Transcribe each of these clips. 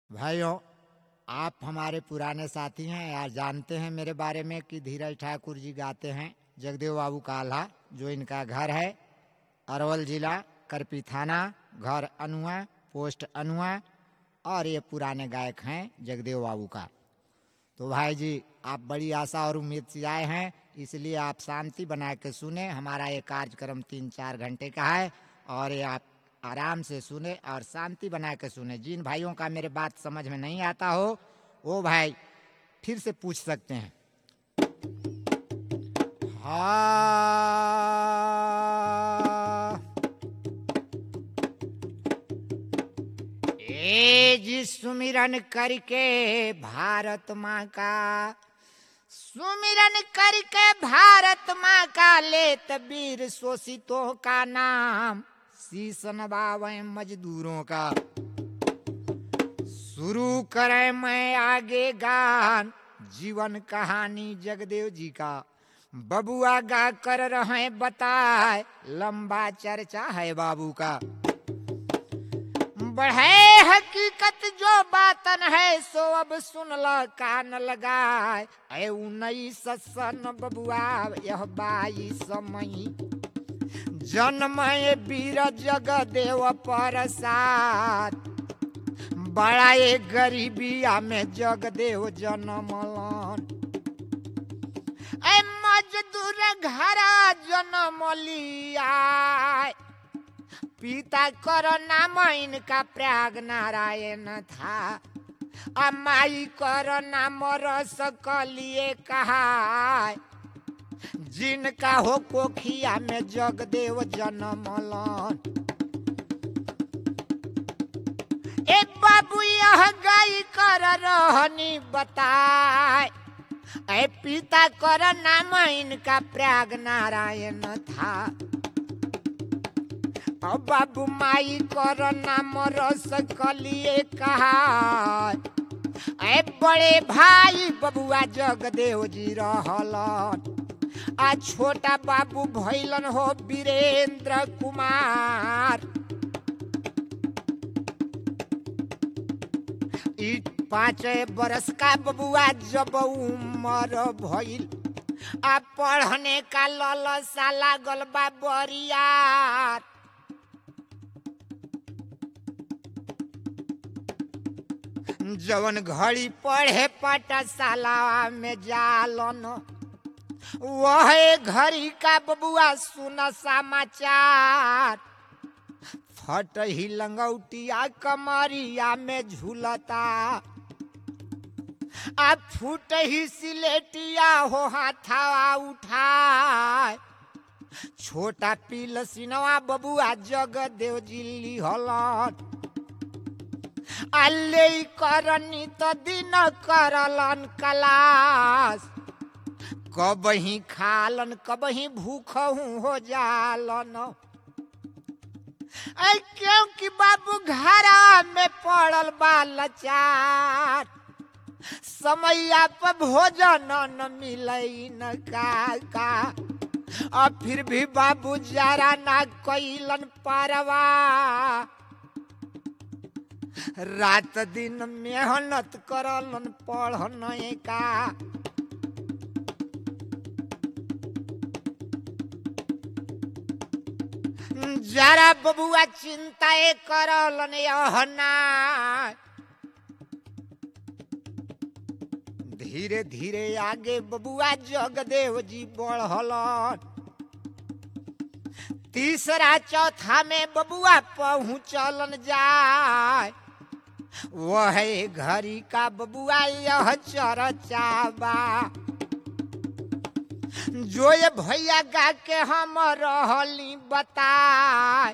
भाइयों आप हमारे पुराने साथी हैं यार जानते हैं मेरे बारे में कि धीरज ठाकुर जी गाते हैं जगदेव बाबू का आल्हा जो इनका घर है अरवल जिला करपी थाना घर अनुआ पोस्ट अनुआ और ये पुराने गायक हैं जगदेव बाबू का तो भाई जी आप बड़ी आशा और उम्मीद से आए हैं इसलिए आप शांति बना के सुने हमारा ये कार्यक्रम तीन चार घंटे का है और ये आप आराम से सुने और शांति बना के सुने जिन भाइयों का मेरे बात समझ में नहीं आता हो वो भाई फिर से पूछ सकते हैं हाँ ए जी सुमिरन करके भारत माँ का सुमिरन करके भारत माँ का लेत वीर शोषितों का नाम शीश नवावे मजदूरों का शुरू करें मैं आगे गान जीवन कहानी जगदेव जी का बबुआ गा कर रहे बताए लंबा चर्चा है बाबू का बढ़े हकीकत जो बातन है सो अब सुन ल कान लगाए ऐ उन्नीस सन बबुआ यह बाईस मई जन्म वीर जगदेव प्रसाद बड़ा ये गरीबिया में जगदेव जन्मलन ऐ मजदूर घरा जन्म लिया पिता कर नाम इनका प्रयाग नारायण था आ माई कर नाम रस कलिए कहा जिनका हो कोखिया में जगदेव जन्मलन ए बाबू यह गाय कर रहनी बताए ऐ पिता कर नाम इनका प्रयाग नारायण था अब बाबू माई कर नाम रस कलिए कहा ऐ बड़े भाई बबुआ जगदेव जी रहलन आ छोटा बाबू भैलन हो वीरेंद्र कुमार ई पाँच बरस का बबुआ जब उम्र भइल आ पढ़ने का ललसा लागल बा बरियार जवन घड़ी पढ़े पाठशाला में जालन वह घड़ी का बबुआ सुन समाचार फट ही लंगौटिया कमरिया में झूलता आ फूट ही सिलेटिया हो हाथावा उठाए छोटा पील सिनवा बबुआ जगदेव जिल्ली हलन अल्ले करनी तो दिन करलन कलास कब ही खालन कब ही भूख हो जालन ऐ क्योंकि बाबू घरा में पड़ल बा लचार समैया पर भोजन न मिलई न का का अब फिर भी बाबू जरा ना कैलन परवा रात दिन मेहनत करलन पढ़न का जरा बबुआ चिंता करलन यहना धीरे धीरे आगे बबुआ जगदेव जी बढ़लन तीसरा चौथा में बबुआ पहुँचलन जाए वह घड़ी का बबुआ यह चरचाबा जो ये भैया गा के हम रहली बताए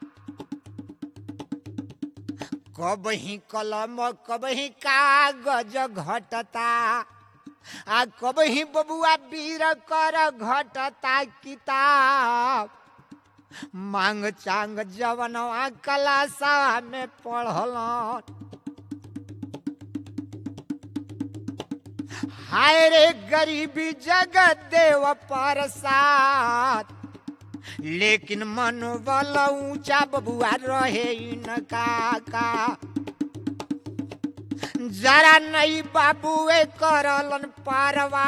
कब ही कलम कब ही कागज घटता आ कब ही बबुआ वीर कर घटता किताब मांग चांग जवनवा कलासा में पढ़लन हाय रे गरीबी जगत देव प्रसाद लेकिन मनोबल ऊंचा बबुआ रहे इनका का जरा नहीं बाबूए करलन पारवा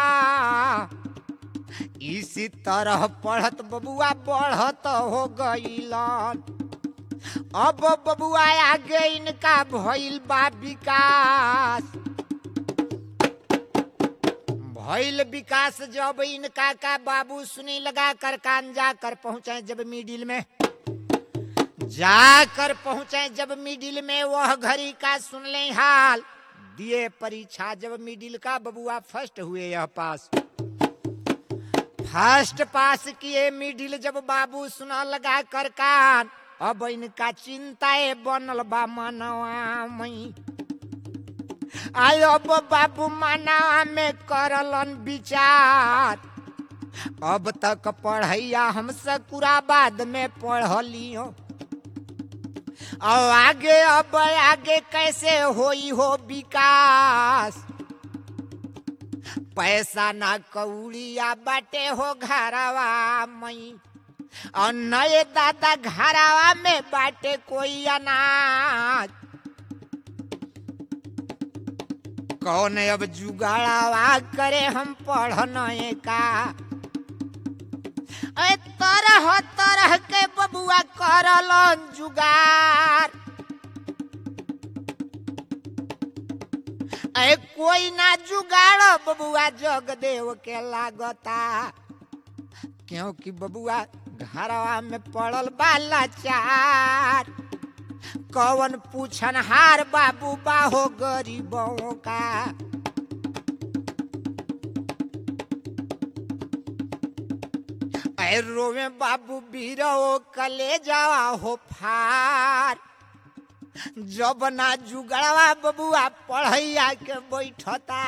इसी तरह पढ़त बबुआ बढ़त हो गईलन अब बबुआ आगे इनका भइल बा विकास भइल विकास जब इनका का बाबू सुनी लगा कर कान जाकर पहुंचे जब मिडिल में जाकर पहुंचे जब मिडिल में वह घड़ी का सुन ले हाल दिए परीक्षा जब मिडिल का बबुआ फर्स्ट हुए यह पास फर्स्ट पास किए मिडिल जब बाबू सुना लगा कर कान अब इनका चिंताए बनल बा मनवा मई आय अब बाबू मनवा में करलन विचार अब तक पढ़ैया हम सकुराबाद में पढ़लियो और आगे अब आगे कैसे होई हो विकास पैसा ना कौड़िया बाटे हो घरवा मई और नए दादा घरवा में बाटे कोई अनाज कौन अब जुगाड़ावा करे हम पढ़ने का ए तरह तरह के बबुआ करलन जुगार ए कोई ना जुगाड़ बबुआ जगदेव के लागता क्योंकि बबुआ घरवा में पड़ल बाला चार कौन पूछन हार बाबू बाहो गरीबों का ऐ रोवे बाबू बीरो कले जावा हो फार जब ना जुगड़वा बबुआ पढ़ैया के बैठता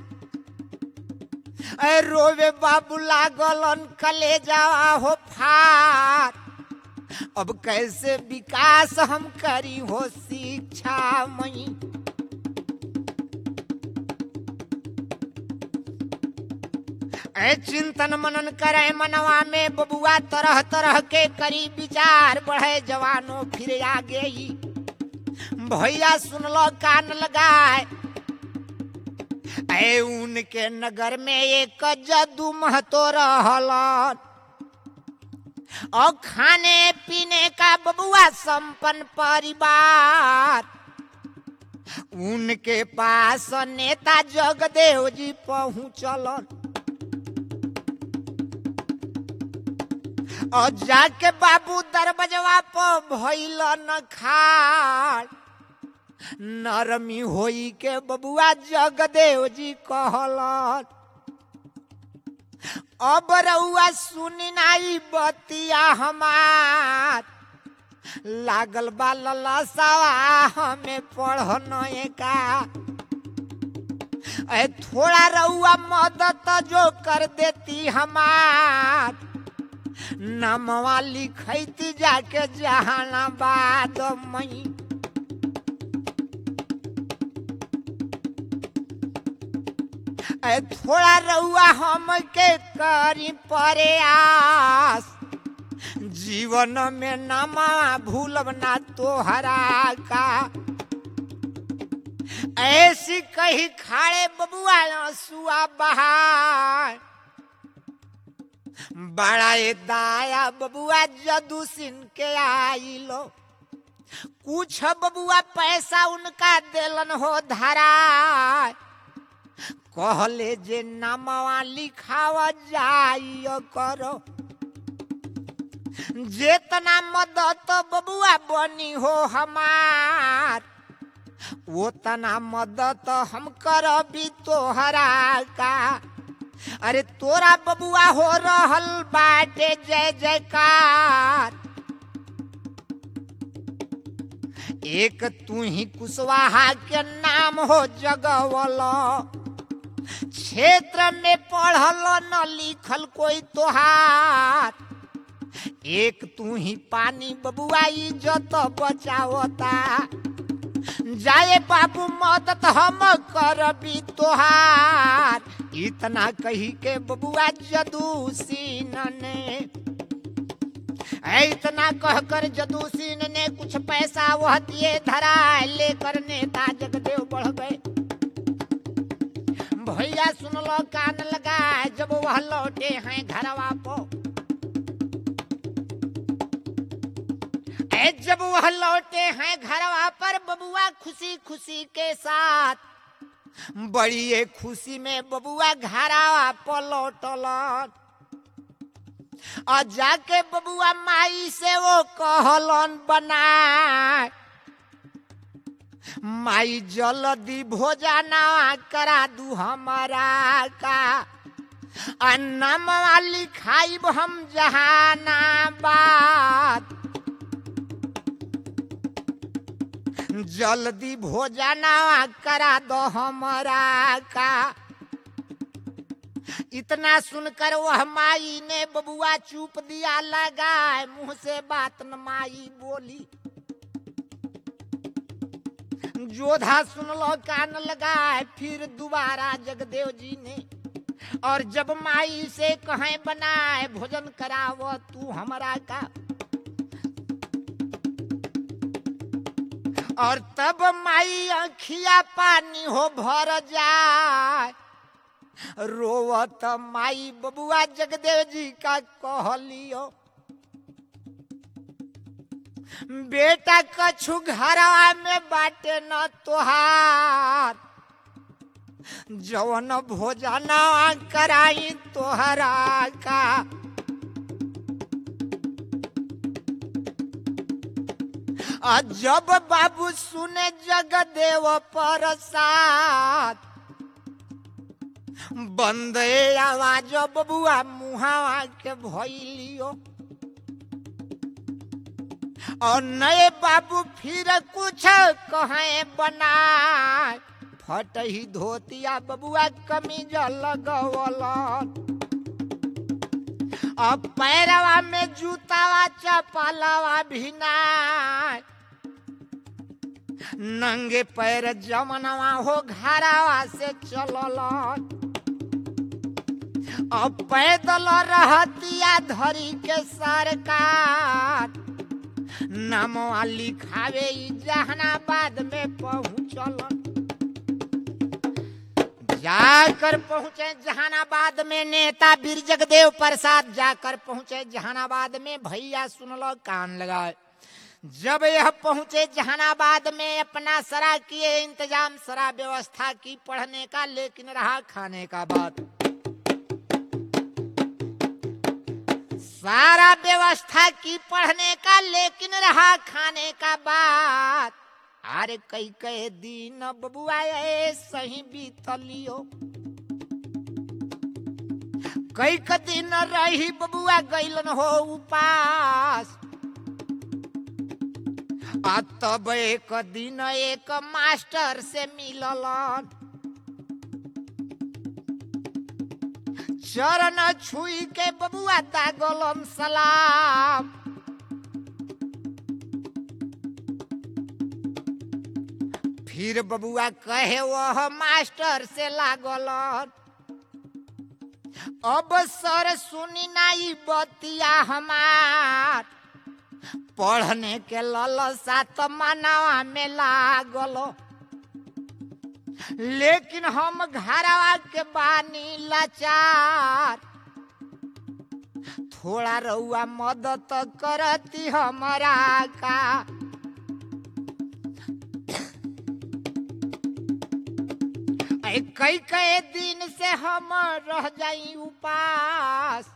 ऐ रोवे बाबू लागलन कले जावा हो फार अब कैसे विकास हम करी हो शिक्षा मई ऐ चिंतन मनन करे मनवा में बबुआ तरह तरह के करी विचार बढ़े जवानों फिर आगे ही भैया सुनलो कान लगाए ऐ उनके नगर में एक जदू महतो रहलन और खाने पीने का बबुआ संपन्न परिवार उनके पास नेता जगदेव जी पहुंचलन और जाके बाबू दरबजवा पर भइल न खाड़ नरमी होई के बबुआ जगदेव जी कहलन अब रउआ सुनी नाई बतिया हमार लागल बा ललसावा हमें पढ़ने का ए थोड़ा रउआ मदद जो कर देती हमार नमवा लिखैती जाके जहानाबाद मई ए थोड़ा रउआ हम के करी परे आस जीवन में नमा भूलब ना तोहरा का ऐसी कही खाड़े बबुआ आंसुआ बहार बड़ा ए दाया बबुआ जदू सिन के आइलो कुछ बबुआ पैसा उनका देलन हो धरा कहले जे नामवा लिखावा जाइयो करो जेतना मदद बबुआ बनी हो हमार वो तना मदद हम करबी तोहरा का अरे तोरा बबुआ हो रहल बाटे जय जयकार एक तू ही कुशवाहा के नाम हो जगवलो क्षेत्र में पढ़ल न लिखल कोई तोहार एक तू ही पानी बबुआ इज्जत बचावता जाए बाबू मदद हम करबी तोहार इतना कही के बबुआ जदू सीन ने इतना कहकर जदू सीन ने कुछ पैसा वह दिए धरा लेकर नेता जगदेव बढ़ गए भैया सुन लो कान लगाए जब वह लौटे हैं घरवा पो ए जब वह लौटे हैं घरवा पर बबुआ खुशी खुशी के साथ बड़ी ये खुशी में बबुआ घरावा पर लौटलन और जाके बबुआ माई से वो कहलन बनाए माई जल्दी भोजना करा दू हमारा का अन्नम लिखाइब हम जहानाबाद जल्दी भोजना करा दो हमारा का इतना सुनकर वह माई ने बबुआ चुप दिया लगाए मुंह से बात न माई बोली जोधा सुन लो कान लगाए फिर दोबारा जगदेव जी ने और जब माई से कहें बनाए भोजन कराव तू हमरा का और तब माई अखिया पानी हो भर जाए रोवत माई बबुआ जगदेव जी का कहलियो बेटा कछु घरवा में बाटे न तोहार जवन भोजना कराई तोहरा का आ जब बाबू सुने जगदेव प्रसाद बंदे आवाज बबुआ मुहावा के भैलियो और नए बाबू फिर कुछ कहे बनाए फट ही धोतिया बबुआ कमीज लगवल अब पैरवा में जूतावा चपलवा भिनाए नंगे पैर जमनवा हो घरावा से चलल अब पैदल रहतिया धरी के सरकार नामवा लिखावे ई जहानाबाद में पहुंचल जाकर पहुंचे जहानाबाद में नेता बीर जगदेव प्रसाद जाकर पहुंचे जहानाबाद में भैया सुन लो कान लगाए जब यह पहुंचे जहानाबाद में अपना सरा किए इंतजाम सरा व्यवस्था की पढ़ने का लेकिन रहा खाने का बात सारा व्यवस्था की पढ़ने का लेकिन रहा खाने का बात अरे कई कई दिन बबुआ सही बीतलियो कई क दिन रही बबुआ गैलन हो उपास आ तब एक दिन एक मास्टर से मिललन चरण छुई के बबुआ दागलम सलाम फिर बबुआ कहे वह मास्टर से लागल अब सर सुनी नाई बतिया हमार पढ़ने के ललसा तो मनवा में लागल लेकिन हम घरवा के बानी लाचार थोड़ा रउआ मदद करती हमारा का ऐ कई कई दिन से हम रह जाई उपास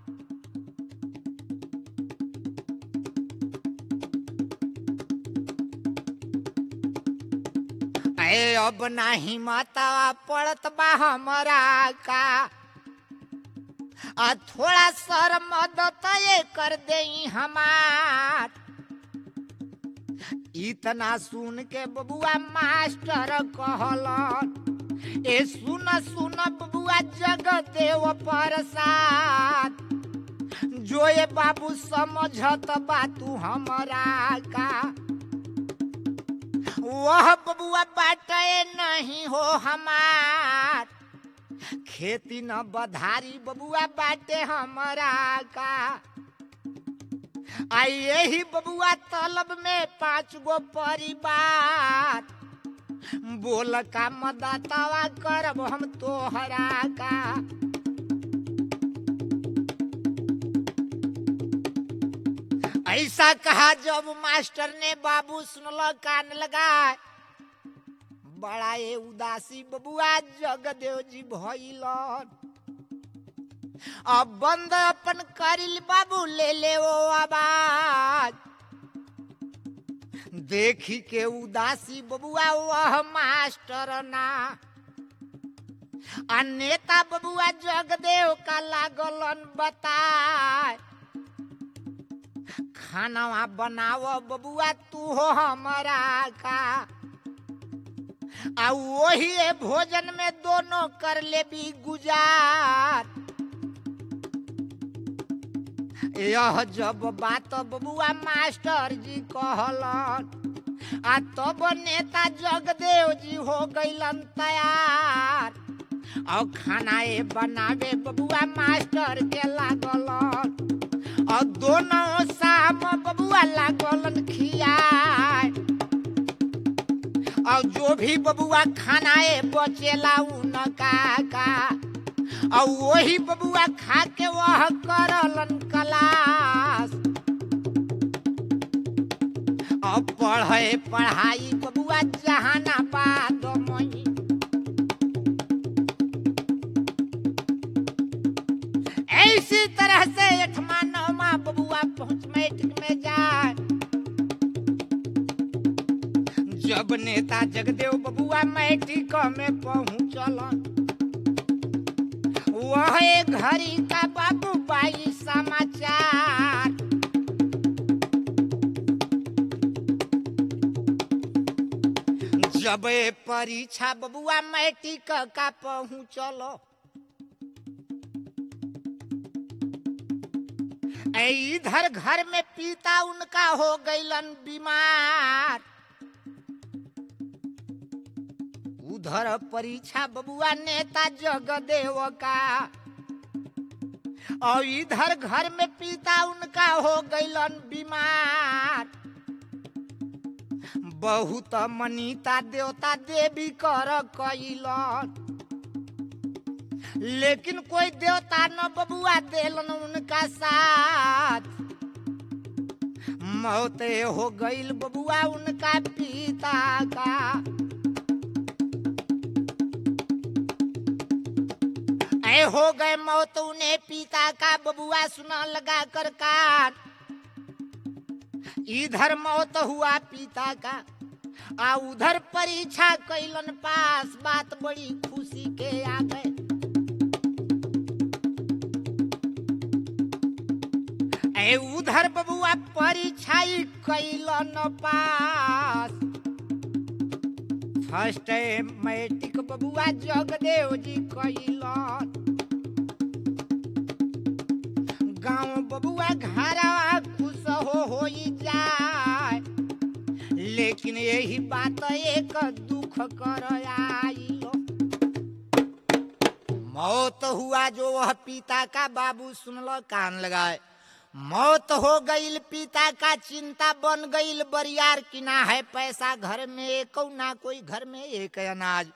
ऐ अब नाही माता पड़त बा हमरा का आ थोड़ा सर मदद ये कर दे हमार इतना सुन के बबुआ मास्टर कहलन ए सुन सुन बबुआ जगदेव प्रसाद जो ये बाबू समझत बा तू हमरा का वह बबुआ बाटे नहीं हो हमार खेती न बधारी बबुआ बाटे हमरा का आ यही बबुआ तलब में पांच गो परिवार बोल का मदतवा करब हम तोहरा का ऐसा कहा जब मास्टर ने बाबू सुनल कान लगाए बड़ा ये उदासी बबुआ जगदेव जी भइलन अब बंद अपन करिल बाबू ले ले वो आवाज देखी के उदासी बबुआ वह मास्टर ना आ नेता बबुआ जगदेव का लागलन बताए खाना बनाव बबुआ तू हो हमारा का आ वही भोजन में दोनों कर ले भी गुजार यह जब बात बबुआ मास्टर जी कहलन आ तब नेता जगदेव जी हो गइलन तैयार और खाना ए बनावे बबुआ मास्टर के लागलन और दोनों शाम बबुआ लागलन खियाए और जो भी बबुआ खानाए बचेला उनका का और वही बबुआ खा के वह करलन क्लास अब पढ़े पढ़ाई बबुआ जहानाबाद मई इसी तरह से अठमा नौमा बबुआ पहुंच मैट्रिक में जाए जब नेता जगदेव बबुआ मैट्रिक में पहुंचलन वह एक घड़ी का बाबू बाई समाचार जब ए परीक्षा बबुआ मैट्रिक का पहुंचलो ए इधर घर में पिता उनका हो गइलन बीमार उधर परीक्षा बबुआ नेता जगदेव का और इधर घर में पिता उनका हो गइलन बीमार बहुत मनीता देवता देवी कर कैलन लेकिन कोई देवता न बबुआ देलन उनका साथ मौत हो गईल बबुआ उनका पिता का ऐ हो गए मौत उन्हें पिता का बबुआ सुना लगा कर कान इधर मौत हुआ पिता का आ उधर परीक्षा कैलन पास बात बड़ी खुशी के आ गए ए उधर बबुआ परीक्षा कैलन पास फर्स्ट मैट्रिक बबुआ जगदेव जी कैलन गांव बबुआ घरवा खुश हो होई जाए लेकिन यही बात एक दुख कर आइलो मौत हुआ जो वह पिता का बाबू सुनल कान लगाए मौत हो गईल पिता का चिंता बन गईल बरियार की ना है पैसा घर में एक ना कोई घर में एक अनाज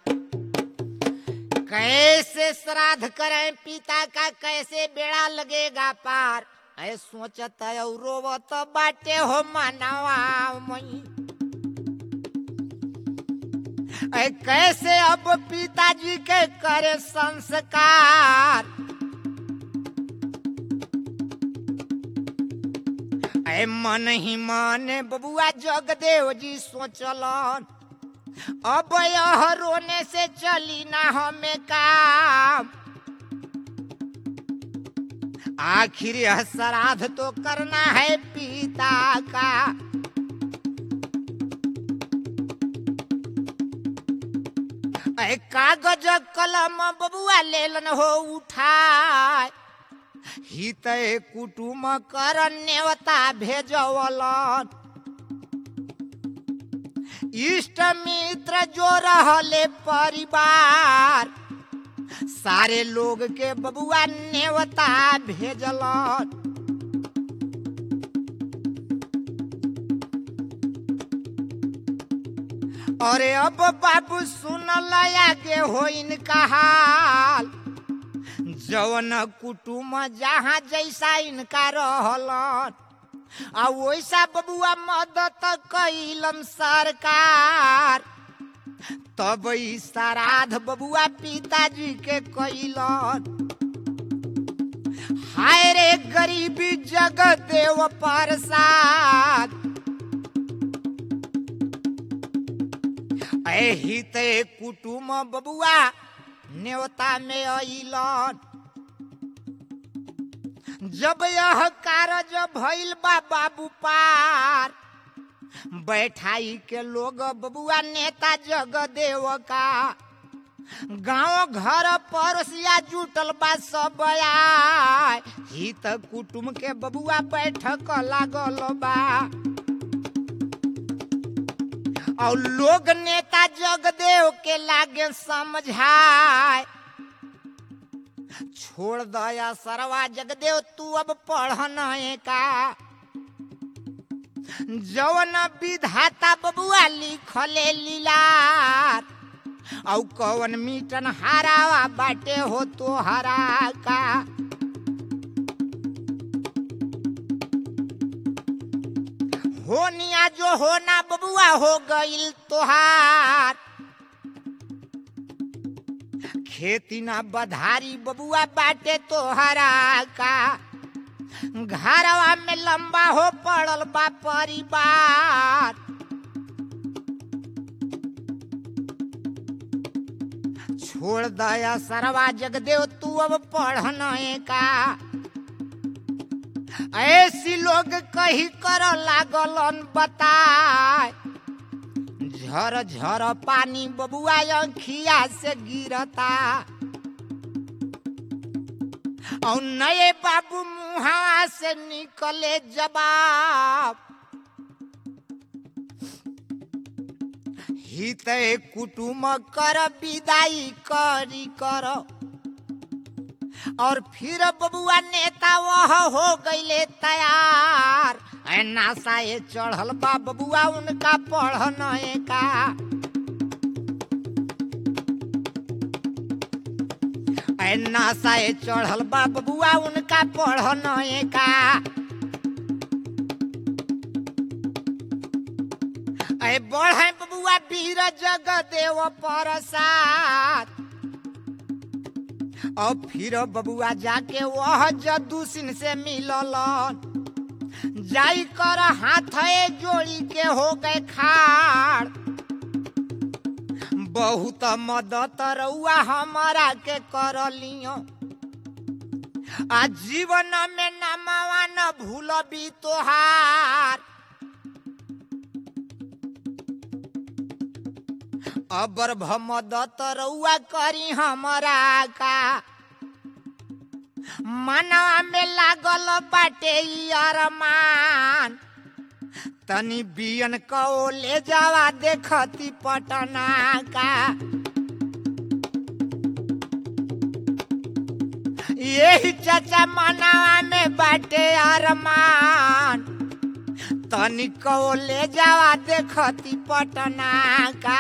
कैसे श्राद्ध करें पिता का कैसे बेड़ा लगेगा पार ऐ सोचत और रोवत बाटे हो मनवा मई ऐ कैसे अब पिताजी के करे संस्कार ऐ मन ही माने बबुआ जगदेव जी सोचलन अब यह रोने से चली ना हमें काम आखिर यह श्राद्ध तो करना है पिता का ऐ कागज कलम बबुआ लेलन हो उठाए हित कुटुम कर नेवता भेजवलन इष्ट मित्र जो रहले परिवार सारे लोग के बबुआ नेवता भेजलन अरे अब बाबू सुन आगे हो इनका हाल जवन कुटुम जहाँ जैसा इनका रहलन आ वैसा बबुआ मदद कैलन सरकार तब ई श्राद्ध बबुआ पिताजी के कैलन हाय रे गरीबी जगत देव प्रसाद एही ते कुटुम बबुआ न्योता में अइलन जब यह कारज भइल बा बाबू पार बैठाई के लोग बबुआ नेता जगदेव का गांव घर पड़ोसिया जुटल बा सब आय हित कुटुम के बबुआ बैठक लागल बा और लोग नेता जगदेव के लागे समझाए छोड़ दया सरवा जगदेव तू अब पढ़न का जवन विधाता बबुआ लिखले लीलार औ कवन मीटन हारावा बाटे हो तो हरा का होनिया जो होना बबुआ हो गईल तोहार खेती ना बधारी बबुआ बाटे तोहरा का घरवा में लंबा हो पड़ल बा परिवार छोड़ दया सरवा जगदेव तू अब पढ़न का ऐसी लोग कही कर लागलन बताए झर झर पानी बबुआ अंखिया से गिरता और नए बाबू मुहा से निकले जवाब हित कुटुम कर विदाई करी कर और फिर बबुआ नेता वह हो गईले तैयार ऐ नासा ये चढ़ल बा बबुआ उनका पढ़न का ऐ नासा ये चढ़ल बा बबुआ उनका पढ़न का ऐ बढ़े बबुआ वीर जग देव प्रसाद और फिर बबुआ जाके वह जदू सिंह से मिलल जाई कर हाथ जोड़ी के हो गए खाड़ बहुत मदद रउआ हमारा के कर लियो आ जीवन में नमावा न भूलबी तोहार अबर भमदत रउआ करी हमरा का मनवा में लागल बाटे ई अरमान तनी बियन को ले जावा देखती पटना का यही चाचा मनवा में बाटे अरमान तनी को ले जावा देखती पटना का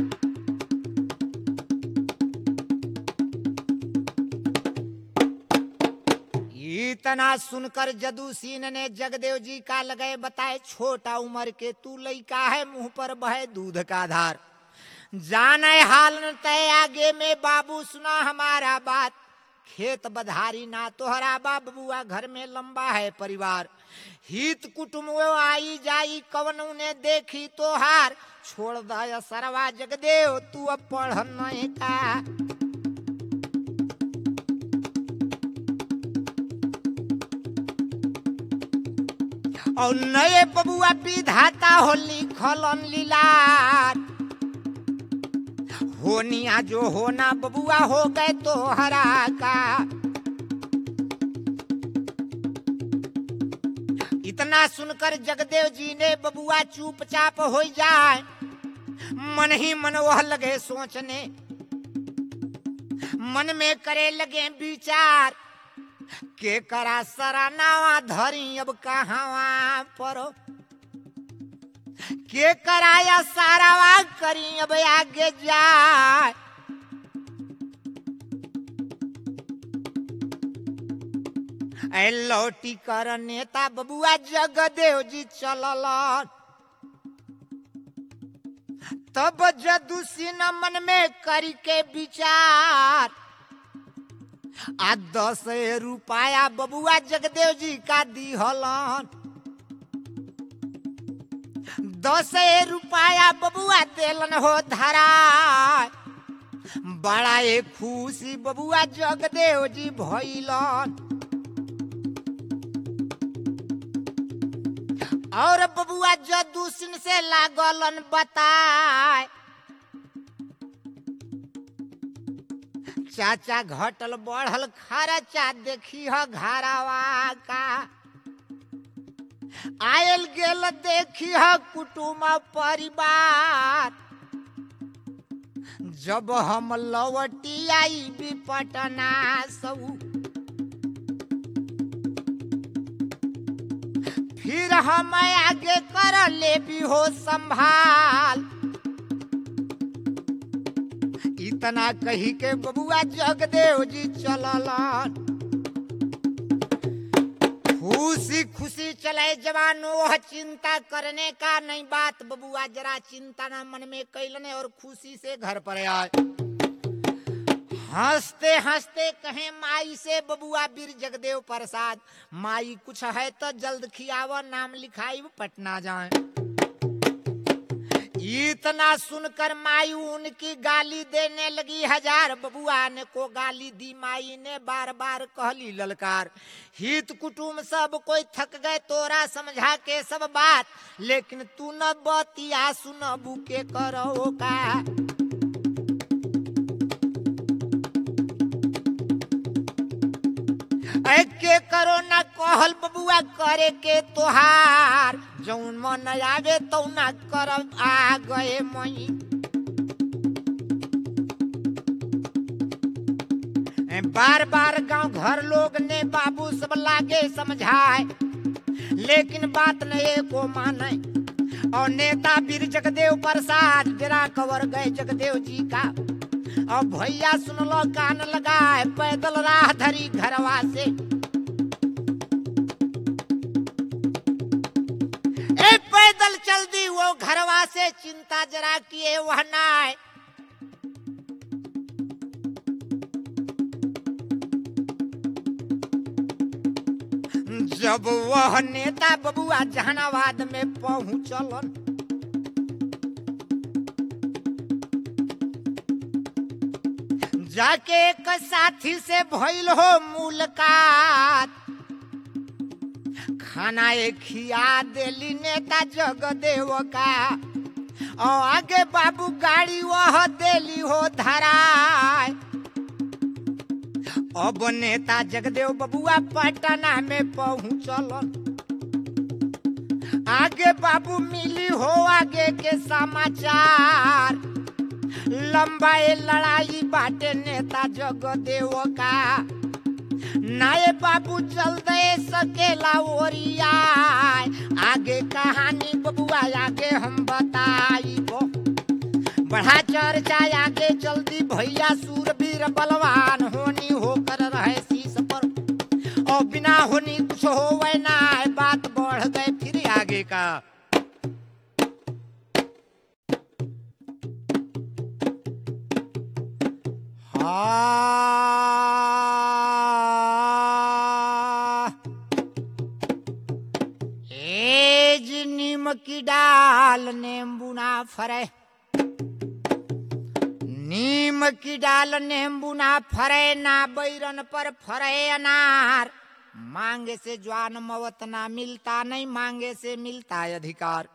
इतना सुनकर जदू सिंह ने जगदेव जी का लगे बताए छोटा उम्र के तू लइका है मुंह पर बहे दूध का धार जाने हाल न तय आगे में बाबू सुना हमारा बात खेत बधारी ना तोहरा बाप बुआ घर में लंबा है परिवार हित कुटुम वो आई जाई कवन उन्हें देखी तोहार छोड़ दया सरवा जगदेव तू अब पढ़ नहीं का और नए बबुआ विधाता हो लिखलन लीलार होनिया जो होना बबुआ हो गए तो हरा का इतना सुनकर जगदेव जी ने बबुआ चुपचाप हो जाए मन ही मन वह लगे सोचने मन में करे लगे विचार के करा सरानावा धरी अब कहावा पर के कराया सारावा करी अब आगे जाए ऐ लौटी कर नेता बबुआ जगदेव जी चललन तब जदू सिन मन में करी के विचार आ दस रुपया बबुआ जगदेव जी का दिहलन दस रुपया बबुआ देलन हो धरा बड़ा एक खुशी बबुआ जगदेव जी भइलन और बबुआ जदू सिंह से लागलन बताए चाचा घटल बढ़ल खर्चा देखी ह घरावा का आयल गेल देखी ह कुटुम परिवार जब हम लौटी आई भी पटना सऊ फिर हम आगे कर ले भी हो संभाल इतना कही के बबुआ जगदेव जी चललन खुशी खुशी चले जवानो वह चिंता करने का नहीं बात बबुआ जरा चिंता ना मन में कैलने और खुशी से घर पर आए हंसते हंसते कहे माई से बबुआ बीर जगदेव प्रसाद माई कुछ है तो जल्द खियाव नाम लिखाई पटना जाए इतना सुनकर माई उनकी गाली देने लगी हजार बबुआ ने को गाली दी माई ने बार बार कहली ललकार हित कुटुम सब कोई थक गए तोरा समझा के सब बात लेकिन तू न बतिया सुन बुके करो का ऐ के करो न कहल बबुआ करे के तोहार जौन मन आवे तो ना करब आ गए मई ऐ बार बार गांव घर लोग ने बाबू सब लागे समझाए लेकिन बात नहीं को माने और नेता बीर जगदेव प्रसाद डेरा कवर गए जगदेव जी का और भैया सुनलो कान लगाए पैदल राह धरी घरवा से ए पैदल चल दी वो घरवा से चिंता जरा किए वह नाय जब वह नेता बबुआ जहानाबाद में पहुंचलन जाके एक साथी से भइल हो मुलाकात खाना एक खिया देली नेता जगदेव का और आगे बाबू गाड़ी वह देली हो धराय अब नेता जगदेव बबुआ पटना में पहुंचलन आगे बाबू मिली हो आगे के समाचार लंबा ये लड़ाई बाटे नेता जगदेव का नाये बाबू चल दे सकेला ओरिया आगे कहानी बबुआ आगे हम बताई को बढ़ा चर्चा आगे जल्दी भैया सूरवीर बलवान होनी होकर रहे शीश पर और बिना होनी कुछ होवे ना बात बढ़ गए फिर आगे का हाँ एज नीम की डाल नींबू ना फरे नीम की डाल नींबू ना फरे ना बैरन पर फरे अनार मांगे से ज्वान मवत ना मिलता नहीं मांगे से मिलता है अधिकार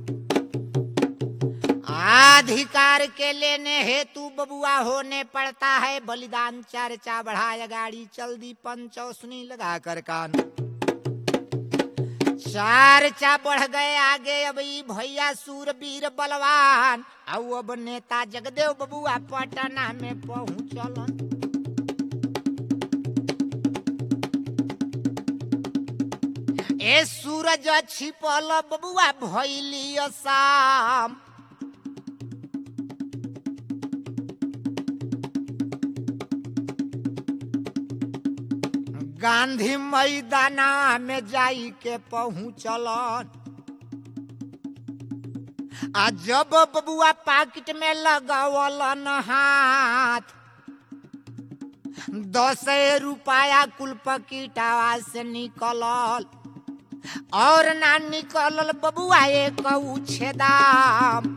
अधिकार के लेने हेतु बबुआ होने पड़ता है बलिदान चर्चा बढ़ाया गाड़ी चल दी पंचौसनी लगा कर कान चर्चा बढ़ गए आगे अब ई भैया सूरवीर बलवान ଆଉ अब नेता जगदेव बबुआ पटना में पहुंचलन ए सूरज छिपल बबुआ भैली शाम गांधी मैदाना में जाई के पहुँचलन आ जब बबुआ पाकिट में लगावलन हाथ दस रुपया कुल पकीटावा से निकलल और ना निकलल बबुआ एक छेदाम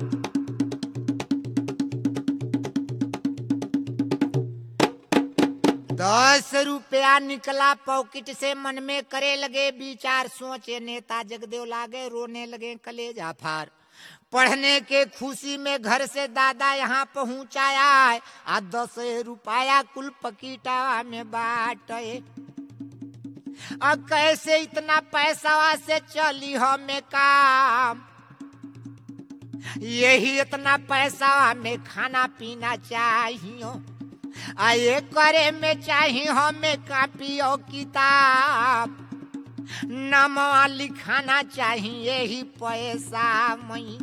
दस रुपया निकला पॉकेट से मन में करे लगे विचार सोचे नेता जगदेव लागे रोने लगे कलेजा फार पढ़ने के खुशी में घर से दादा यहाँ पहुँचाया आ दस रुपया कुल पकीटा में बाटे अब कैसे इतना पैसा से चली हमें काम यही इतना पैसा में खाना पीना चाहिए आ ये करे में चाहिए हमें कापी और किताब नमवा लिखाना चाहिए ही पैसा मई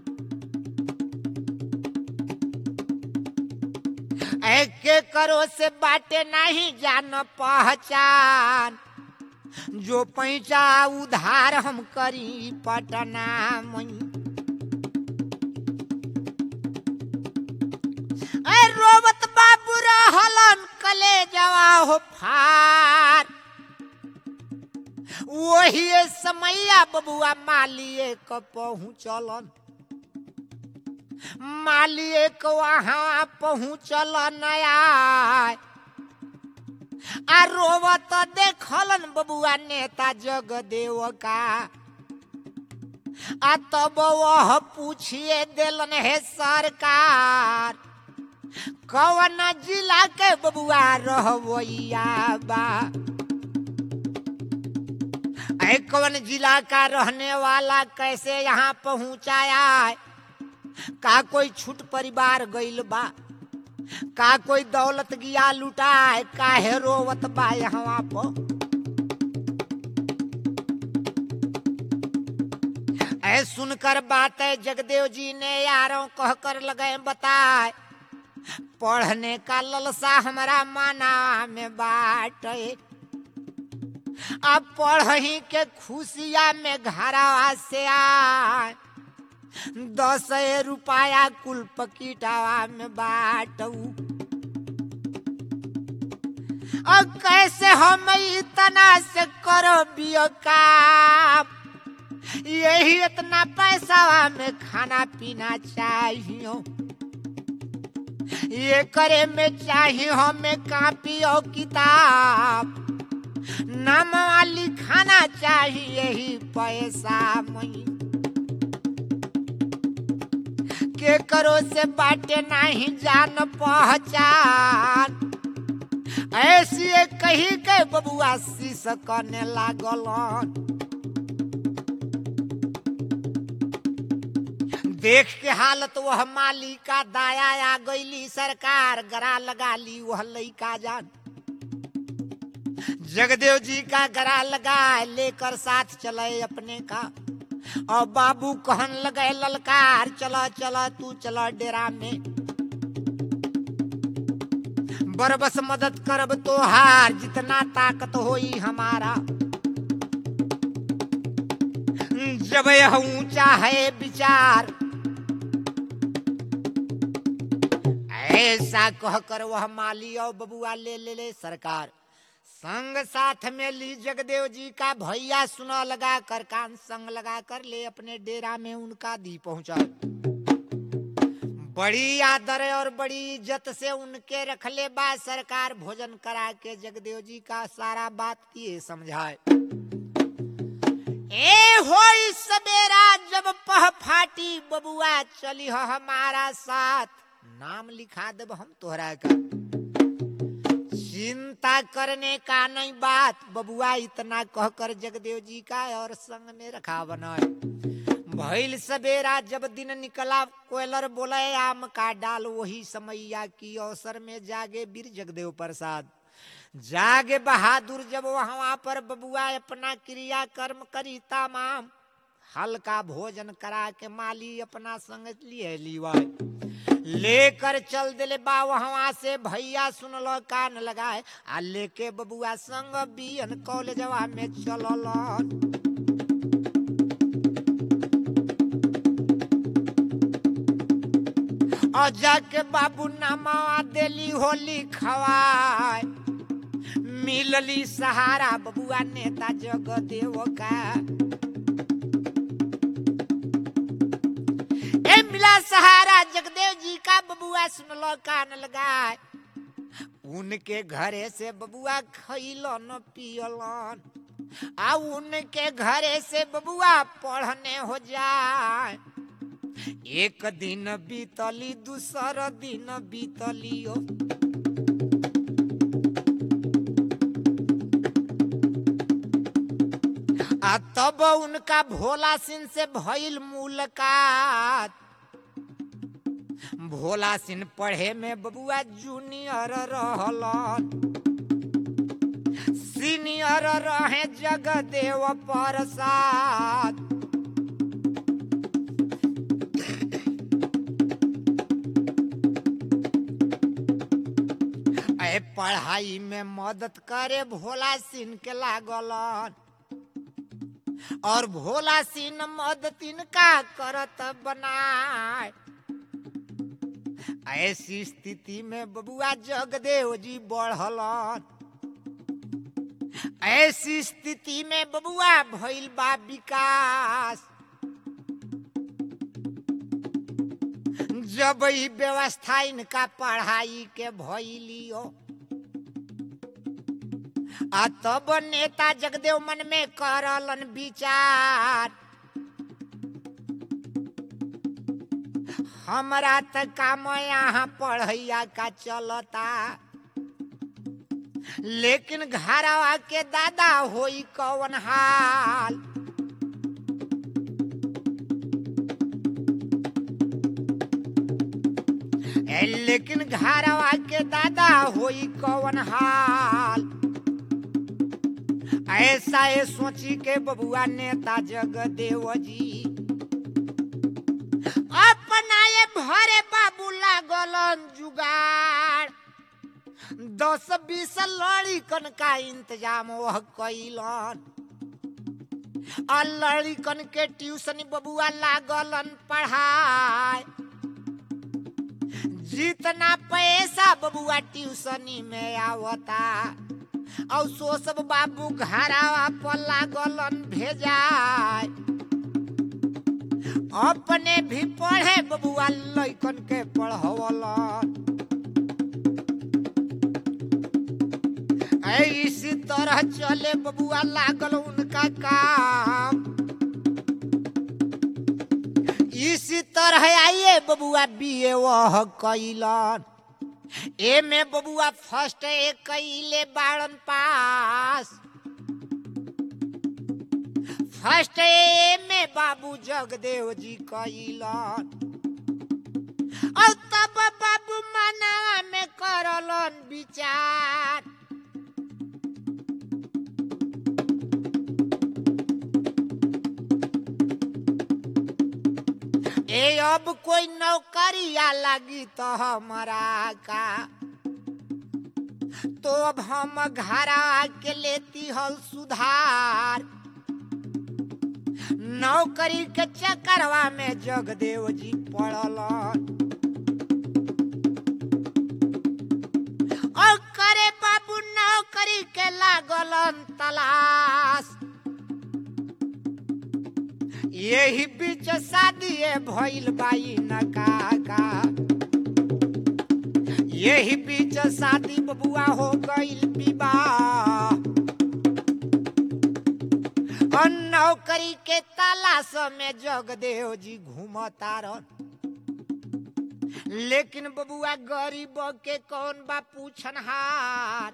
के करो से बाटे नहीं जान पहचान जो पैसा उधार हम करी पटना मई ऐ रोवत बाबू रहलन कले जवा हो फार वही समैया बबुआ मालिए क पहुँचलन मालिए क वहाँ पहुँचल नया आ रोवत देखलन बबुआ नेता जगदेव का आ तब वह पूछिए दिलन है सरकार कौन जिला के बबुआ रहवैया बा ऐ कौन जिला का रहने वाला कैसे यहाँ पहुँचाया का कोई छूट परिवार गइल बा का कोई दौलत गिया लुटाए काहे रोवत बा यहाँ पर ऐ सुनकर बात है जगदेव जी ने यारों कह कर लगे बताए पढ़ने का ललसा हमारा माना में बाटे अब पढ़ही के खुशिया में घरावा से आए दस रुपया कुल पकीटावा में बाटू अब कैसे हम इतना से करो बियो काम यही इतना पैसा में खाना पीना चाहिए ये करे में चाहिए हमें कापी और किताब नाम वाली खाना चाहिए ही पैसा मई के करो से बाटे नहीं जान पहचान ऐसी कही के बबुआ शीश करने लागल देख के हालत वह माली का दाया आ गईली सरकार गरा लगा ली वह लइका जान जगदेव जी का गरा लगाए लेकर साथ चले अपने का और बाबू कहन लगे ललकार चला चला तू चला डेरा में बरबस मदद करब तो हार जितना ताकत होई हमारा जब यह ऊंचा है विचार ऐसा कहकर वह माली और बबुआ ले ले ले सरकार संग साथ में ली जगदेव जी का भैया सुना लगा कर कान संग लगा कर ले अपने डेरा में उनका दी पहुंचा बड़ी आदर और बड़ी इज्जत से उनके रख ले बा सरकार भोजन करा के जगदेव जी का सारा बात किए समझाए ए होई सवेरा जब पह फाटी बबुआ चली हो हमारा साथ नाम लिखा देब हम तोहरा का चिंता करने का नहीं बात बबुआ इतना कहकर जगदेव जी का और संग में रखा बनाए भैल सवेरा जब दिन निकला कोयलर बोले आम का डाल वही समैया की अवसर में जागे वीर जगदेव प्रसाद जागे बहादुर जब वहां पर बबुआ अपना क्रिया कर्म करी तमाम हल्का भोजन करा के माली अपना संग लिए लीवा लेकर चल दिले बा वहां से भैया सुनल कान लगाए आ लेके बबुआ संग बियन कॉलेजवा में चलल और जाके बाबू नामा देली होली खवाए मिलली सहारा बबुआ नेता जगदेव का ए मिला सहारा जगदेव जी का बबुआ सुनलो कान लगाए उनके घरे से बबुआ खैलन पियलन आ उनके घरे से बबुआ पढ़ने हो जाए एक दिन बीतली दूसर दिन बीतलियो आ तब उनका भोला सिंह से भइल मुलाकात भोला सिंह पढ़े में बबुआ जूनियर रहलन सीनियर रहे जगदेव प्रसाद ए पढ़ाई में मदद करे भोला सिंह के लागलन और भोला सिंह मदद इनका करत बनाए ऐसी स्थिति में बबुआ जगदेव जी बढ़लन ऐसी स्थिति में बबुआ भइल बा विकास जब ई व्यवस्था इनका पढ़ाई के भइलियो आ तब नेता जगदेव मन में करलन विचार हमरा त काम यहाँ पढ़ैया का चलता लेकिन घरवा के दादा होई कौन हाल ए, लेकिन घरवा के दादा होई कौन हाल ऐसा ये सोची के बबुआ नेता जगदेव जी अपना ये भरे बाबू लागलन जुगाड़ दस बीस लड़िकन का इंतजाम वह कैलन और लड़िकन के ट्यूशन बबुआ लागलन पढ़ाए जितना पैसा बबुआ ट्यूशनी में आवता और सो सब बाबू घरावा पर लागलन भेजाए अपने भी पढ़े बबुआ लइकन के पढ़वलन ऐ इसी तरह चले बबुआ लागल उनका काम इसी तरह आइए बबुआ बीए वह कैलन ए में बबुआ फर्स्ट ए कैले बाड़न पास फर्स्ट ए में बाबू जगदेव जी कैलन और तब बाबू मना में करलन विचार ए अब कोई नौकरिया लगी तो हमारा का तो अब हम घर के लेती हल सुधार नौकरी के चक्करवा में जगदेव जी पड़लन और करे बाबू नौकरी के लागलन तलाश यही बीच शादी भइल बाई न काका यही बीच शादी बबुआ हो गइल विवाह और नौकरी के तलाश में जगदेव जी घूमतारन लेकिन बबुआ गरीब के कौन बा पूछनहार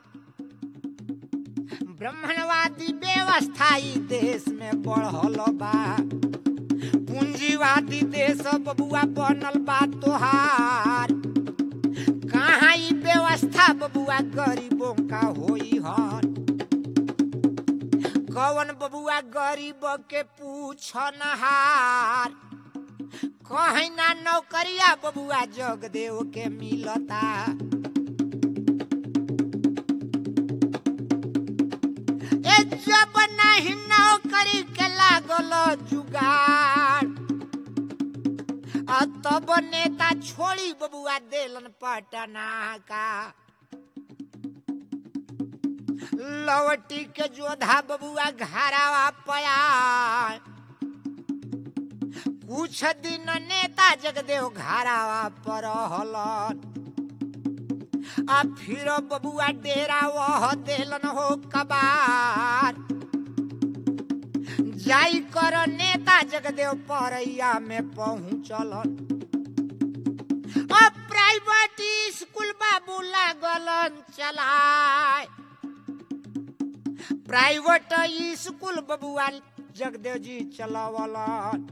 ब्राह्मणवादी व्यवस्था ई देश में बढ़ल बा पूंजीवादी देश बबुआ बनल बा तोहार कहाँ ई व्यवस्था व्यवस्था बबुआ गरीबों का होई हन कौन बबुआ गरीब के पूछन हार कहीं ना नौकरिया बबुआ जगदेव के मिलता ए जब नहीं नौकरी के लागल जुगाड़ आ तब नेता छोड़ी बबुआ देलन पटना का लवटी के जोधा बबुआ घरावा पया कुछ दिन नेता जगदेव घरावा पर रहलन आ फिर बबुआ डेरा वह देलन हो कबार जाई कर नेता जगदेव परैया में पहुँचलन अब प्राइवेट स्कूल बाबू लागलन चलाए प्राइवेट स्कूल बबुआ जगदेव जी चलावलन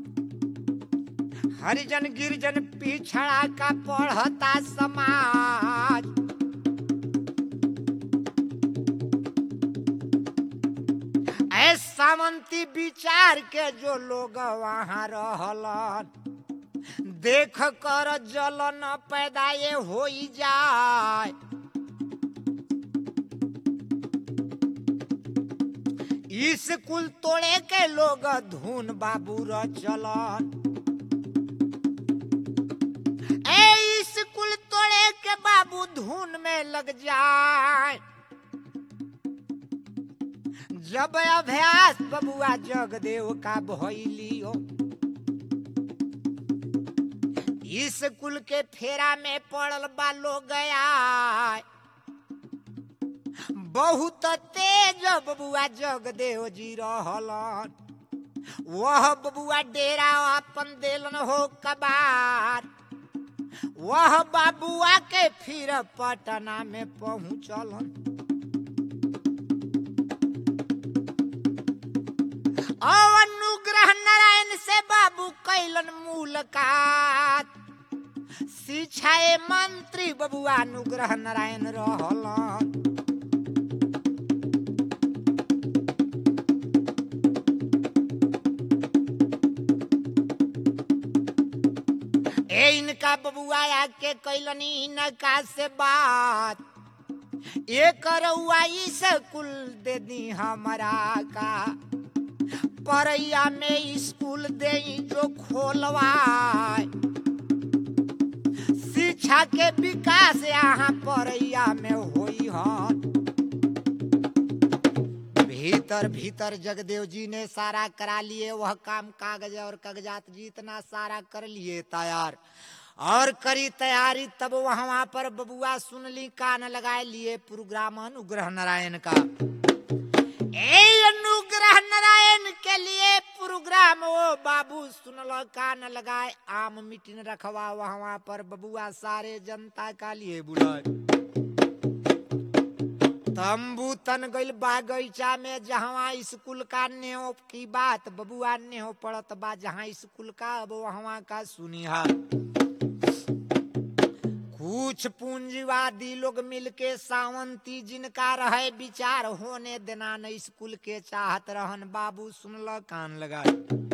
हरिजन गिरिजन पिछड़ा का पढ़ता समाज ऐ सामंती विचार के जो लोग वहाँ रहलन देख कर जलन पैदा ये हो जाए स्कूल तोड़े के लोग धुन बाबू र चलन ए स्कूल तोड़े के बाबू धुन में लग जाए जब अभ्यास बबुआ जगदेव का भइलियो स्कूल के फेरा में पड़ल बा लोग गया बहुत तेज बबुआ जगदेव जी रहलन वह बबुआ डेरा अपन देलन हो कबार वह बाबुआ के फिर पटना में पहुँचलन अनुग्रह नारायण से बाबू कैलन मुलाकात शिक्षा मंत्री बबुआ अनुग्रह नारायण रहलन ए इनका बबुआ आके कैलनी इनका से बात एक रउआ स्कूल दे दी हमारा का परैया में स्कूल दे जो खोलवाए शिक्षा के विकास यहाँ परैया में होई हन भीतर भीतर जगदेव जी ने सारा करा लिए वह काम कागज और कागजात जितना सारा कर लिए तैयार और करी तैयारी तब वहां पर बबुआ सुन ली कान लगाए लिए प्रोग्राम अनुग्रह नारायण का ए अनुग्रह नारायण के लिए प्रोग्राम वो बाबू सुनल कान लगाए आम मीटिंग रखवा वहां पर बबुआ सारे जनता का लिए बुलाए तंबू तन गइल बागीचा में जहाँ स्कूल का नेहो की बात बबुआ नेहो पड़त बा जहाँ स्कूल का अब वहाँ का सुनिहा कुछ पूंजीवादी लोग मिलके सावंती जिनका रहे विचार होने देना न स्कूल के चाहत रहन बाबू सुनल कान लगाए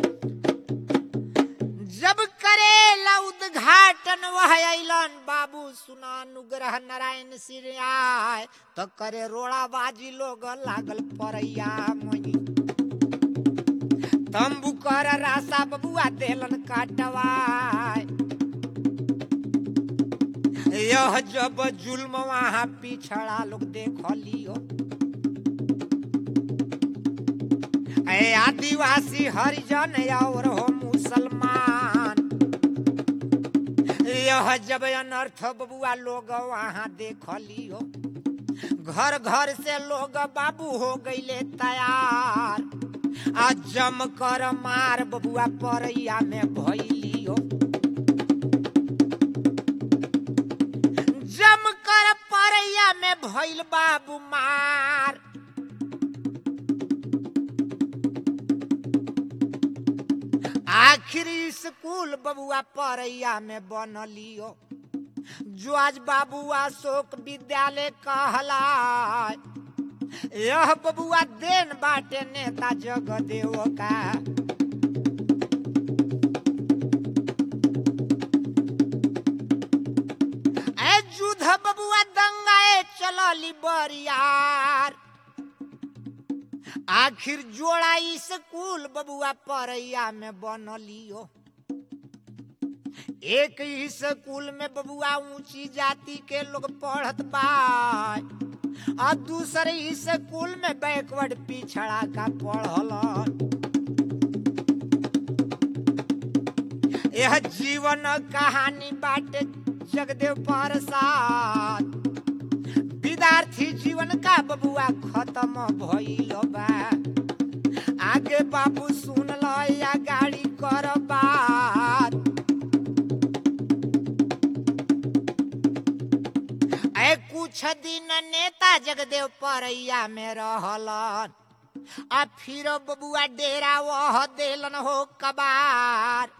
जब करेला उद्घाटन वह अलन बाबू सुना अनुग्रह नारायण सिर आय तो करे रोड़ा बाजी लोग लागल परैया मई तंबू कर रासा बबुआ देलन काटवाय यह जब जुल्म वहां पिछड़ा लोग देख लियो ए आदिवासी हरिजन और हो मुसलमान यह जब अनर्थ बबुआ लोग वहां देख लियो घर घर से लोग बाबू हो गईले तैयार आ जम कर मार बबुआ परैया में भइलियो जम कर परैया में भइल बाबू मार आखिरी स्कूल बबुआ परैया में बनलियो जो आज बाबू अशोक विद्यालय कहला यह बबुआ देन बाटे नेता जगदेव का ए जुध बबुआ दंगाए चलली बरियार आखिर जोड़ा स्कूल बबुआ परैया में बनलियो एक ही स्कूल में बबुआ ऊंची जाति के लोग पढ़त बा और दूसरे ही स्कूल में बैकवर्ड पिछड़ा का पढ़ल यह जीवन कहानी बाटे जगदेव प्रसाद विद्यार्थी जीवन का बबुआ खत्म भइल बा आगे बाबू सुन ल या गाड़ी कर बात ए कुछ दिन नेता जगदेव परैया में रहलन आ फिर बबुआ डेरा वह देलन हो कबार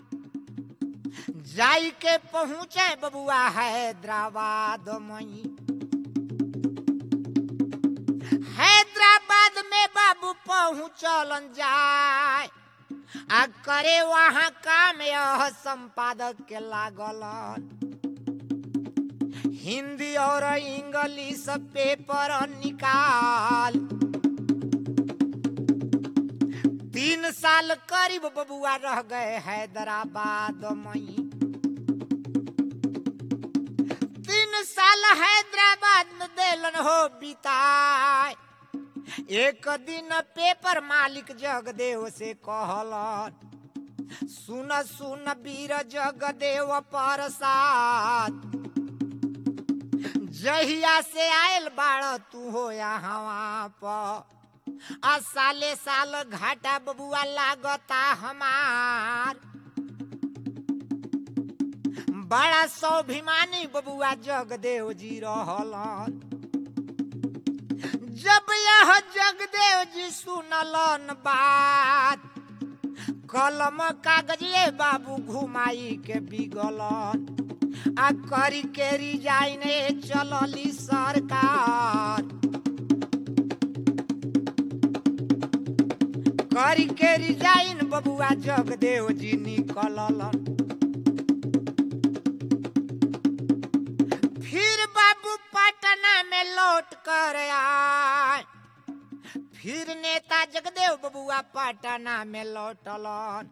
जाई के पहुंचे बबुआ हैदराबाद मई हैदराबाद में बाबू पहुंचलन जाए आ करे वहां काम यह संपादक के लागलन हिंदी और इंग्लिश पेपर निकाल तीन साल करीब बबुआ रह गए हैदराबाद मई तीन साल हैदराबाद में देलन हो बिताए एक दिन पेपर मालिक जगदेव से कहलन सुन सुन वीर जगदेव प्रसाद जहिया से आयल बाड़ तू हो यहाँ पर आ साले साल घाटा बबुआ लागता हमार बड़ा स्वाभिमानी बबुआ जगदेव जी रहलन जब यह जगदेव जी सुनलन बात कलम कागज ले बाबू घुमाई के बिगलन आ करी के रिजाइन चलली सरकार करी के रिजाइन बबुआ जगदेव जी निकललन फिर बाबू पटना में लौट कर आए फिर नेता जगदेव बबुआ पटना में लौटलन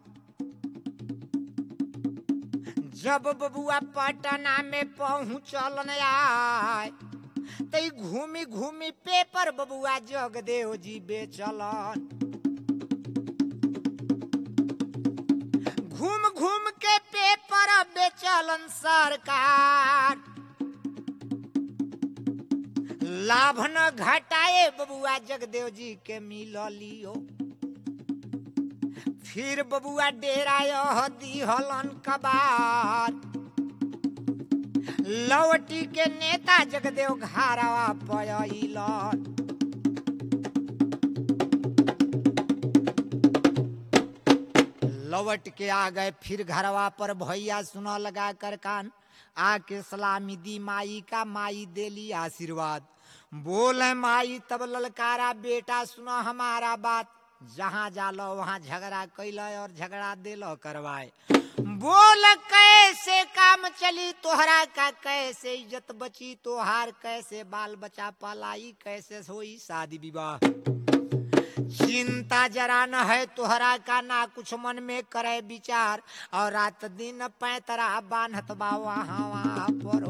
जब बबुआ पटना में पहुंचलन आए तई घूमी घूमी पेपर बबुआ जगदेव जी बेचलन घूम घूम के पेपर बेचलन सरकार लाभ न घटाए बबुआ जगदेव जी के मिलियो फिर बबुआ डेरा यह दिहलन कबार लवटी के नेता जगदेव घारावा पयलन लौट के आ गए फिर घरवा पर भैया सुना लगा कर कान आके सलामी दी माई का माई देली आशीर्वाद बोले माई तब ललकारा बेटा सुनो हमारा बात जहाँ जालो वहाँ झगड़ा कैल और झगड़ा दिलो करवाए बोल कैसे काम चली तोहरा का कैसे इज्जत बची तोहार कैसे बाल बचा पलाई कैसे होई शादी विवाह चिंता जरा न है तोहरा का ना कुछ मन में करे विचार और रात दिन पैतरा बान्हत बा वहाँ वहाँ परो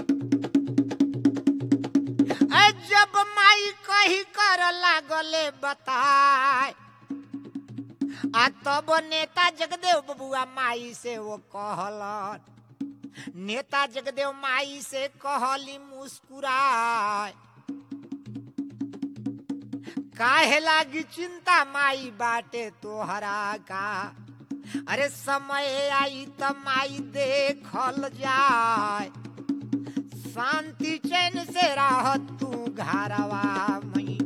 ऐ जब माई कही कर लागले बताए आ तब नेता जगदेव बबुआ माई से वो कहलन नेता जगदेव माई से कहली मुस्कुराए काहे लागी चिंता माई बाटे तोहरा का अरे समय आई त माई देखल जाए शांति चैन से रह तू घरवा मई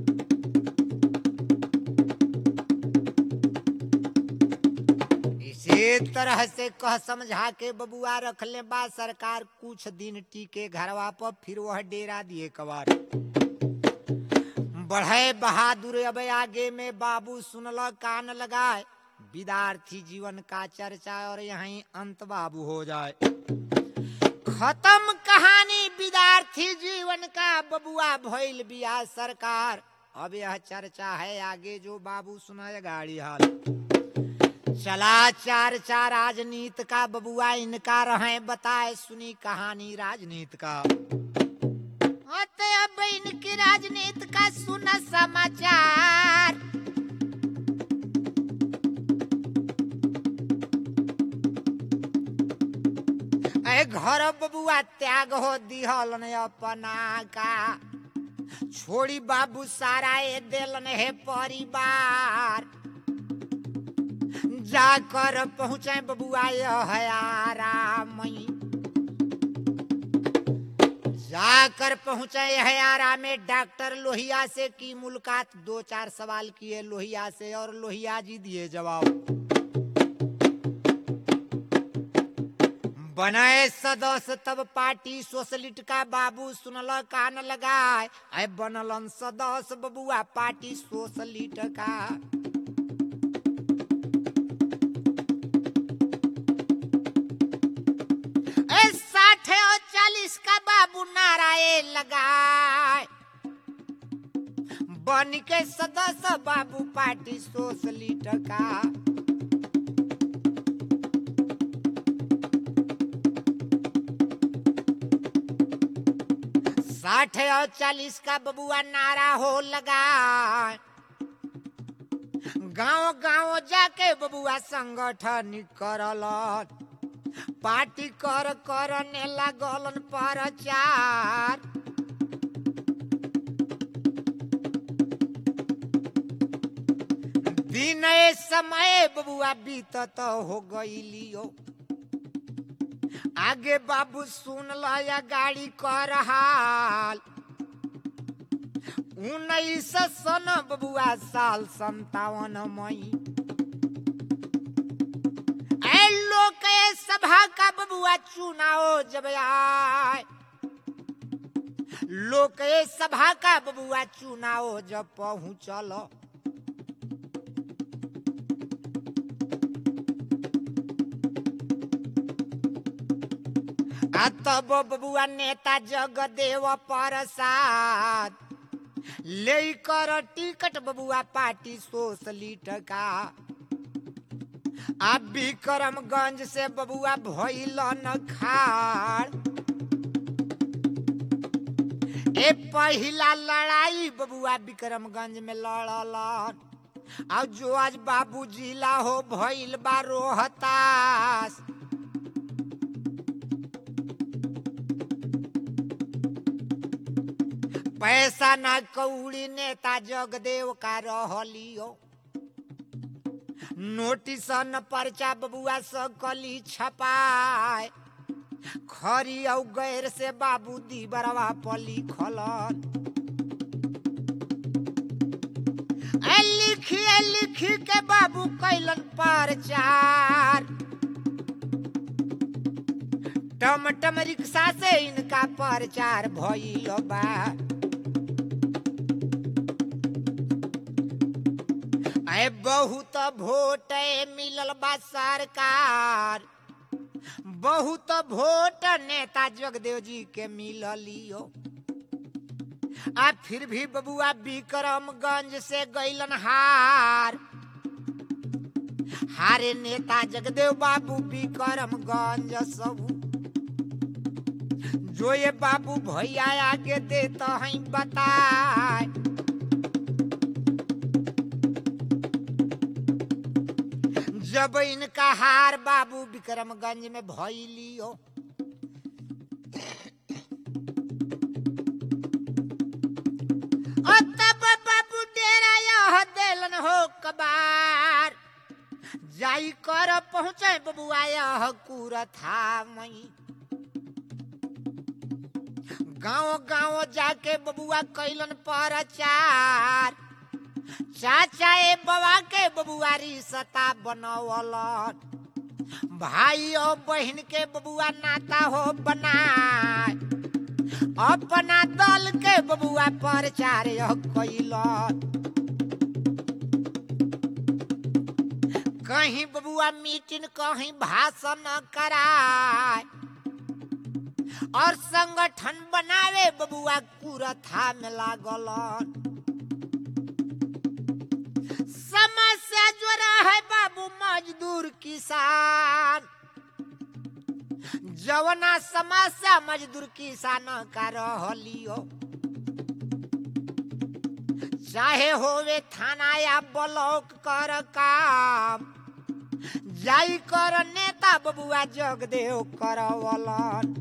इसे ए तरह से कह समझा के बबुआ रख ले बा सरकार कुछ दिन टीके घरवा पर फिर वह डेरा दिए कबार बढ़े बहादुर अब आगे में बाबू सुनल कान लगाए विद्यार्थी जीवन का चर्चा और यहीं अंत बाबू हो जाए खत्म कहानी विद्यार्थी जीवन का बबुआ भइल बिया सरकार अब यह चर्चा है आगे जो बाबू सुनाए गाड़ी हाल चला चार चार राजनीत का बबुआ इनका रहे बताए सुनी कहानी राजनीत का अब इनकी राजनीति का सुना समाचार ए घर बबुआ त्याग हो दिहल ने अपना का छोड़ी बाबू सारा ए दिलन है परिवार जाकर पहुंचे बबुआ यह आरामई जाकर पहुंचे हयारा में डॉक्टर लोहिया से की मुलाकात दो चार सवाल किए लोहिया से और लोहिया जी दिए जवाब बनाए सदस्य तब पार्टी सोशलिस्ट का बाबू सुनल कान लगाए अय बनलन सदस्य बबुआ पार्टी सोशलिस्ट का साठ और चालीस का बाबू नारायण लगाए बन के सदस्य बाबू पार्टी सोशलिस्ट का साठ और चालीस का बबुआ नारा हो लगा गांव गांव जाके बबुआ संगठन करल पार्टी कर करने लागलन प्रचार दिन समय बबुआ बीतत हो गईलियो आगे बाबू सुन या गाड़ी कर हाल उन्नीस सन बबुआ साल संतावन मई लोक सभा का बबुआ चुनाव जब आए लोक सभा का बबुआ चुनाव जब पहुंचल आ तब बबुआ नेता जगदेव प्रसाद लेकर टिकट बबुआ पार्टी सोशलिस्ट का आ विक्रमगंज से बबुआ भइलन खाड़ ए पहिला लड़ाई बबुआ विक्रमगंज में लड़ल आ जो आज बाबू जिला हो भइल बा रोहतास पैसा ना कौड़ी नेता जगदेव का रहलियो नोटिस न पर्चा बबुआ सकली छपाए खरी औ गैर से बाबू दी बरवा पली खलन लिखिए लिखी के बाबू कैलन प्रचार टमटम रिक्शा से इनका प्रचार भइल बा ऐ बहुत वोट मिलल बा सरकार बहुत वोट नेता जगदेव जी के मिललियो आ फिर भी बबुआ विक्रमगंज से गैलन हार हारे नेता जगदेव बाबू विक्रमगंज सब जो ये बाबू भैया आगे देता है बताए जब इनका हार बाबू विक्रमगंज में भइलियो तब बाबू डेरा यह देलन हो कबार जाई कर पहुंचे बबुआ यह कुरथा मई गांव गांव जाके बबुआ कैलन प्रचार चाचा ए बबा के बबुआरी सता बनवल भाई और बहन के बबुआ नाता हो बनाए अपना दल के बबुआ प्रचार कैल कहीं बबुआ मीटिंग कहीं भाषण कराए और संगठन बनावे बबुआ कुरथा में लागल समस्या जो है बाबू मजदूर किसान जवना समस्या मजदूर किसान का रहलियो चाहे होवे थाना या ब्लॉक कर काम जाई कर नेता बबुआ जगदेव करवलन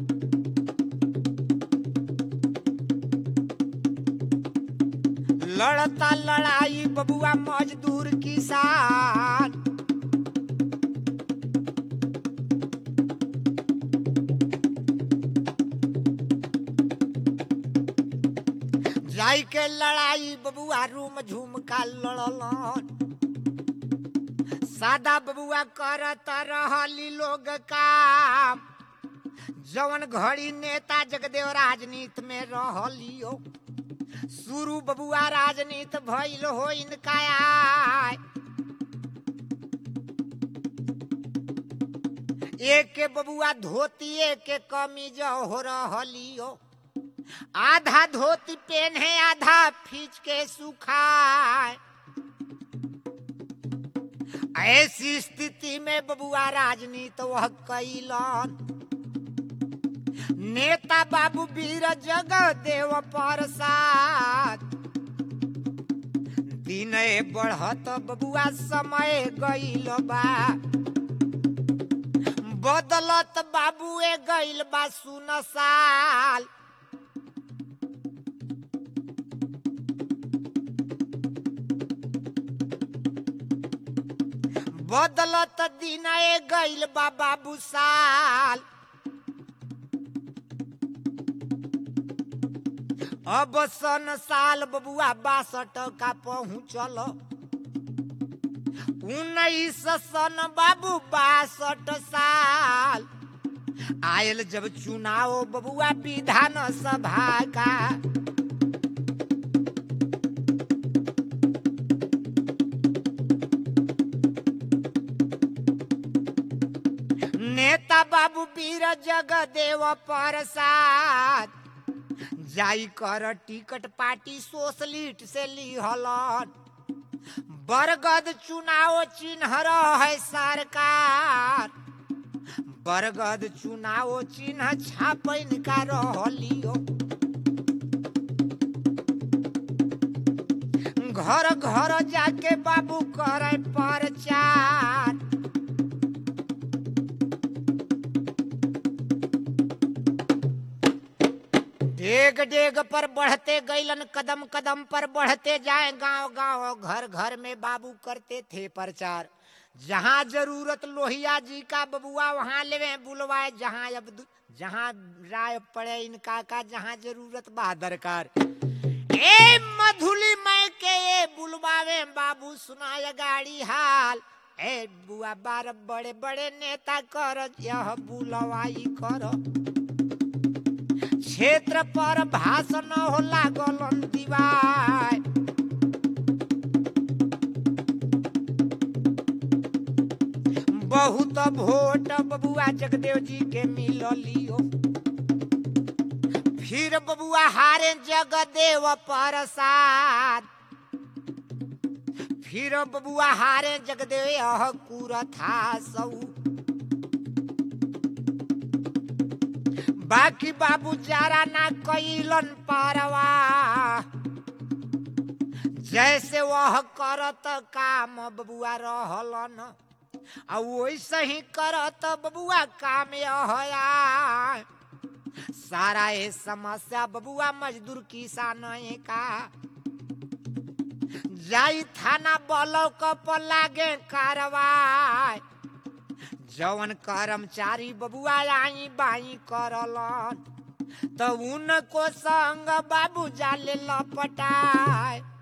लड़ता लड़ाई बबुआ मजदूर किसान जाई के लड़ाई बबुआ रूम झूम का लड़लन सादा बबुआ करत रहली लोग काम जवन घड़ी नेता जगदेव राजनीति में रहलियो शुरू बबुआ राजनीति भइल हो इनका आय एक के बबुआ धोती एक के कमीज हो रहलियो आधा धोती पहने आधा फीच के सुखाए ऐसी स्थिति में बबुआ राजनीति वह कैलन नेता बाबू वीर जगह देव प्रसाद दिन बढ़त बबुआ समय गईल बा बदलत बाबू ए गईल बा सुन साल बदलत दिन ए गईल बा बाबू साल अब सन साल बबुआ बासठ का पहुँचल उन्नीस सन बाबू बासठ साल आयल जब चुनाव बबुआ विधान सभा का नेता बाबू वीर जगदेव प्रसाद जाई कर टिकट पार्टी सोशलिट से लिहलन बरगद चुनाव चिन्ह है सरकार बरगद चुनाव चिन्ह छापन का रहलियो घर घर जाके बाबू करे प्रचार डेग डेग पर बढ़ते गैलन कदम कदम पर बढ़ते जाए गांव गांव घर घर में बाबू करते थे प्रचार जहाँ जरूरत लोहिया जी का बबुआ वहाँ लेवे बुलवाए जहाँ अब जहाँ राय पड़े इनका का जहाँ जरूरत बा दरकार ए मधुली मैं के ए बुलवावे बाबू सुनाय गाड़ी हाल ए बुआ बार बड़े बड़े नेता कर यह बुलवाई करो क्षेत्र पर भाषण हो लागल दीवार बहुत वोट बबुआ जगदेव जी के मिलियो फिर बबुआ हारे जगदेव प्रसाद फिर बबुआ हारे जगदेव यह कुरथा सऊ बाकी बाबू जारा ना कैलन पारवा जैसे वह करत काम बबुआ रहलन आ वैसे ही करत बबुआ काम यह सारा ये समस्या बबुआ मजदूर किसान का जाई थाना ब्लॉक पर लागे कार्रवाई जवन कर्मचारी बबुआ आई बाई करलन तो उनको संग बाबू जाले लपटाए